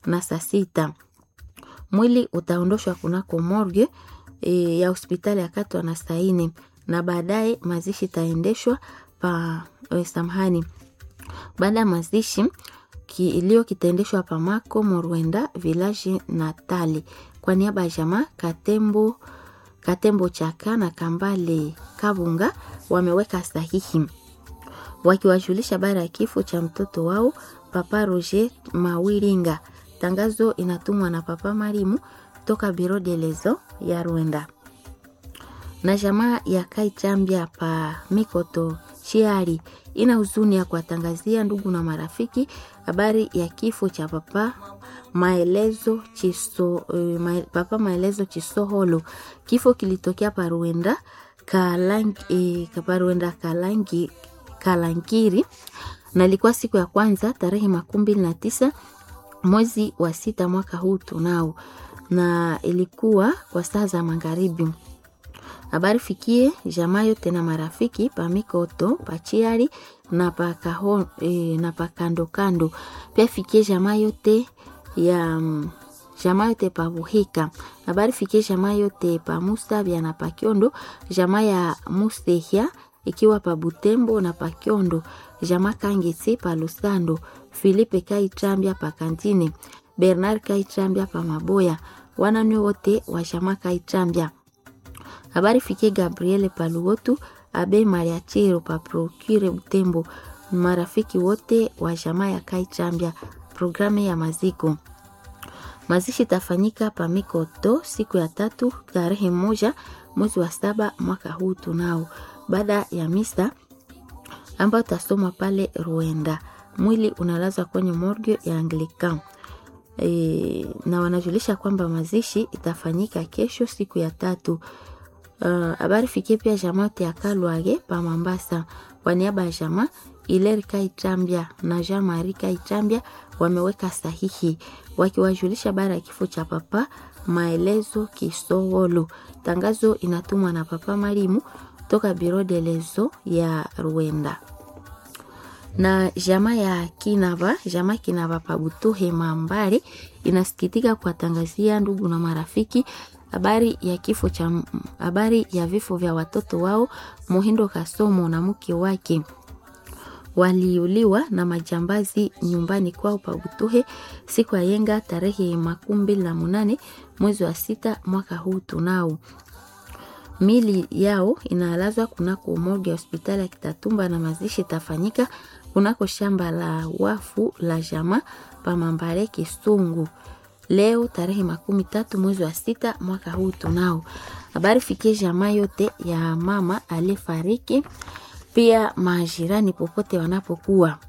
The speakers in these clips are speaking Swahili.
na saa sita. Mwili utaondoshwa kunako morgue e, ya hospitali ya Katwa na saa nne na baadaye mazishi itaendeshwa pa e, samahani baada ya mazishi kilio kitaendeshwa pa Mako Morwenda village Natali kwa niaba ya jamaa Katembo Katembo Chaka na Kambale Kabunga wameweka sahihi wakiwajulisha habari ya kifo cha mtoto wao Papa Roger Mawiringa. Tangazo inatumwa na Papa Marimu toka Biro de Lezo ya Rwanda na jamaa ya Kaichambia pa Mikoto Chiari ina huzuni ya kuwatangazia ndugu na marafiki habari ya kifo cha Papa Maelezo Chiso, uh, ma, Papa Maelezo Chisoholo. Kifo kilitokea Paruenda Kalangi, eh, Paruenda Kalangi, Kalangiri na ilikuwa siku ya kwanza tarehe makumi mbili na tisa mwezi wa sita mwaka huu tunao, na ilikuwa kwa saa za magharibi. Habari fikie jamaa yote na marafiki pa Mikoto pachiari na pa kaho, e, na pa kando kando. Pia fikie jamaa yote ya jamaa yote pa Buhika. Habari fikie jamaa yote pa Musabya na pa Kyondo, jamaa ya Mustehia ikiwa pa Butembo na pa Kyondo, jamaa Kangetse pa Lusando, Filipe Kaichambia pa Kantine, Bernard Kaichambia pa Maboya, wanani wote wa jamaa Kaichambia habari fikie Gabriele Paluotu Abe Mariachiro pa Procure Butembo, marafiki wote wa jamaa ya Kai Chambia. Programu ya maziko mazishi tafanyika pa Mikoto siku ya tatu tarehe moja mwezi wa saba mwaka huu tunao, baada ya misa ambayo tasoma pale Rwanda. Mwili unalazwa kwenye morgue ya Anglican. E, na wanajulisha kwamba mazishi itafanyika kesho siku ya tatu habari uh, fikie pia jamaa yote ya Kalwage pa Mambasa kwa niaba ya jamaa Ileri Kaichambia na Jean Marie Kaichambia wameweka sahihi wakiwajulisha habari ya kifo cha Papa Maelezo Kisowolo. Tangazo inatumwa na Papa Marimu toka Biro de Lezo ya Rwanda na jamaa ya Kinava, jamaa Kinava Pabutuhe Mambare inasikitika kuwatangazia ndugu na marafiki habari ya kifo cha habari ya vifo vya watoto wao Muhindo Kasomo na mke wake waliuliwa na majambazi nyumbani kwao Pabutuhe siku ya yenga tarehe makumi mbili na munane mwezi wa sita mwaka huu tunao. Mili yao inalazwa kunako morgue ya hospitali ya Kitatumba na mazishi tafanyika kunako shamba la wafu la jamaa pa Mambare Kisungu leo tarehe makumi tatu mwezi wa sita mwaka huu tunao. Habari fikie jamaa yote ya mama aliyefariki, pia majirani popote wanapokuwa.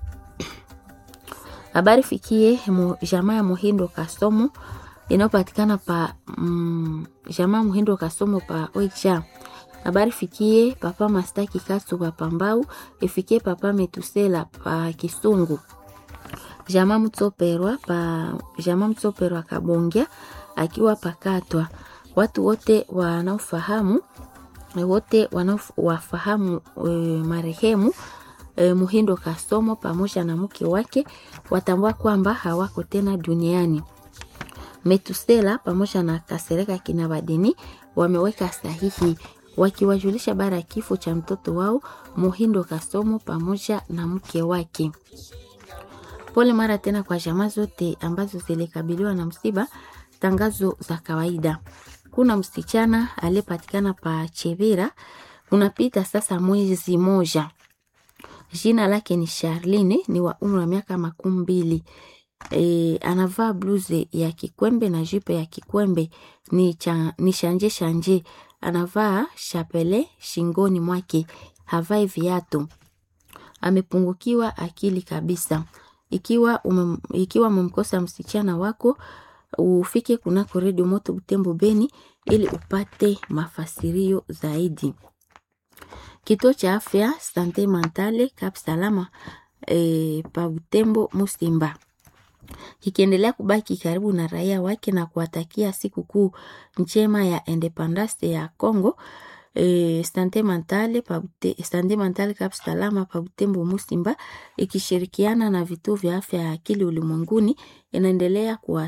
Habari fikie jamaa ya Muhindo Kasomo inayopatikana pa mm, jamaa Muhindo Kasomo pa Oicha. Habari fikie papa Mastaki Kasu pa Pambau, ifikie papa Metusela pa Kisungu jamaa Mtsoperwa pa jamaa Mtsoperwa Kabongya akiwa pakatwa. Watu wote wanaofahamu wote wanaowafahamu e, marehemu e, Muhindo Kasomo pamoja na mke wake watambua kwamba hawako tena duniani. Metusela pamoja na Kasereka Kinabadini wameweka sahihi wakiwajulisha bara ya kifo cha mtoto wao Muhindo Kasomo pamoja na mke wake. Pole mara tena kwa jamaa zote ambazo zilikabiliwa na msiba. Tangazo za kawaida. Kuna msichana aliyepatikana pa Chevira, unapita sasa mwezi moja. Jina lake ni Charline, ni wa umri wa miaka makumi mbili. E, anavaa bluze ya kikwembe na jipe ya kikwembe ni, cha, ni shanje shanje. Anavaa shapele shingoni mwake, havai viatu. Amepungukiwa akili kabisa. Ikiwa umem, ikiwa umemkosa msichana wako ufike kunako redio moto Butembo Beni ili upate mafasirio zaidi. Kituo cha afya Sante Mentale Cap Salama e, pa Butembo Musimba kikiendelea kubaki karibu na raia wake na kuwatakia siku kuu njema ya independence ya Congo. E, Sante Mentale pa Sante Mentale Cap Salama pa Butembo Musimba ikishirikiana na vituo vya afya ya akili ulimwenguni inaendelea kuwa